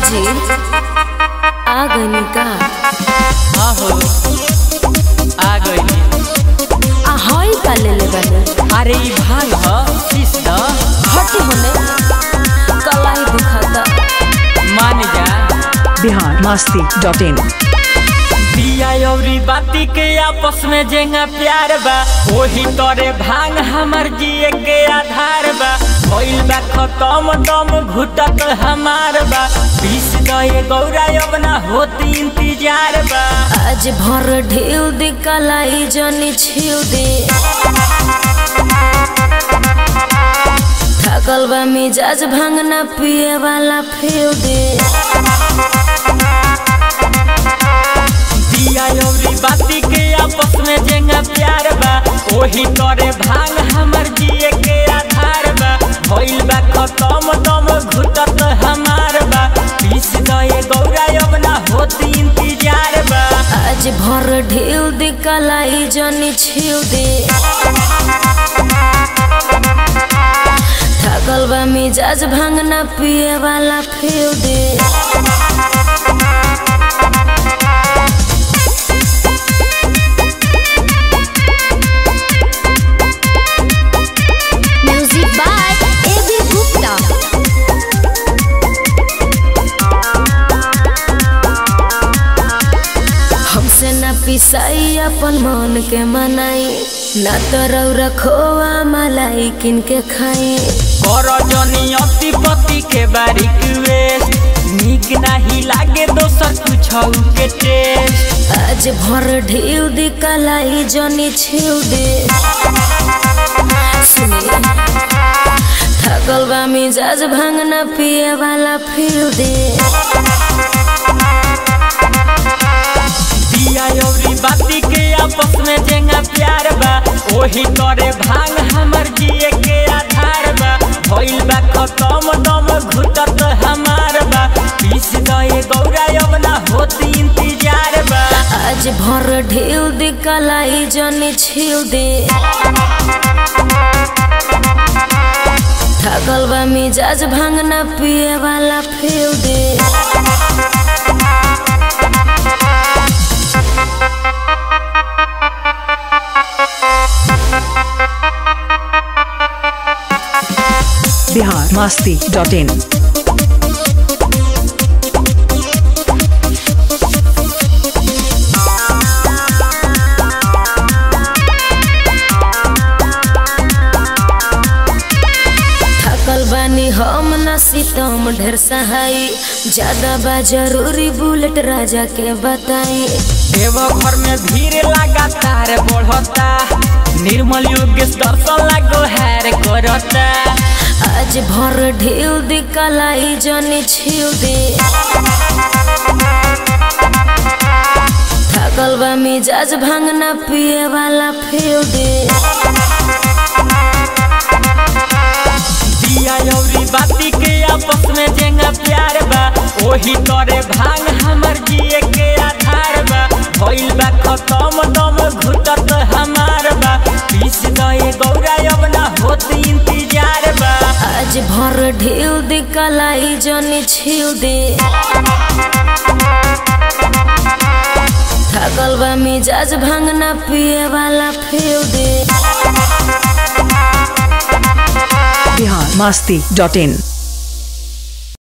जी आ गई का हाँ हो आ गई आ हई का ले ले बने अरे ई भांग ह शीश द हटी होने कलाई दुखाता मान जा बिहार मस्ती डॉट इन दिया अउरी बाती के आपस में जेंगा प्यार बा वही तोरे भांग हमर जिए के आधार बा भइल बा खत्म दम घुटत हमार बा बीस दए गौरा अब ना होत इंतजार बा आज भर ढेउ दे कलाई जनी छिउ दे थकल बा मिजाज भांगना पिए वाला फेउ दे दिया अउरी बाती के आपस में जेंगा प्यार बा वही तोरे भांग हमर जिए के आधार बा भइल बा खत्म दम घुटत हमार बा बीस दए गौरा अब ना होत इंतजार बा आज भर ढेउ दे कलाई जनी छिउ दे थकल बा मिजाज भांगना पिए वाला फेउ दे Music by A.B. Gupta. हमसे न पिसाई अपन मन के मनाई न तो रौरा खोआ मलाई किन के खाई कर जनी अति पति के बारीक वेश नीक नाही लागे दोसर कुछ के टेस्ट आज भर ढेउ दे कलाई जनी छिउ दे सुनिए थकल बा मिजाज भांगना पिए वाला फिर दे दिया अउरी बाती के आपस में जेंगा प्यार बा वही तोरे भांग हमर जिए के आधार बा भइल बा खत्म दम घुटत हमार बा पीस दए गौरा अब ना होत इंतजार बा आज भर ढेउ दे कलाई जनी छिउ दे थकल बा मिजाज भांगना पिए वाला फेउ दे बिहार मस्ती डॉट इन थकल बानी हम न सीतम ढेर सहाई ज्यादा बा जरूरी बुलेट राजा के बताई देव घर में भीड़ लगातार बढ़ता निर्मल योगेश दर्शन लागो हैर करता आज भर ढेउ दे कलाई जनी छिउ दे थकल बा मिजाज भांगना पिए वाला फेउ दे दिया अउरी बाती के आपस में जेंगा प्यार बा वही तोरे भांग हमर जिए के आधार बा भइल बा खत्म दम घुटत हमार बा पीस दए गौरा अब ना होत इंतजार बा आज भर ढेउ दे कलाई जनी छिउ दे थकल बा मिजाज भांगना पिए वाला फेउ दे बिहार मस्ती डॉट इन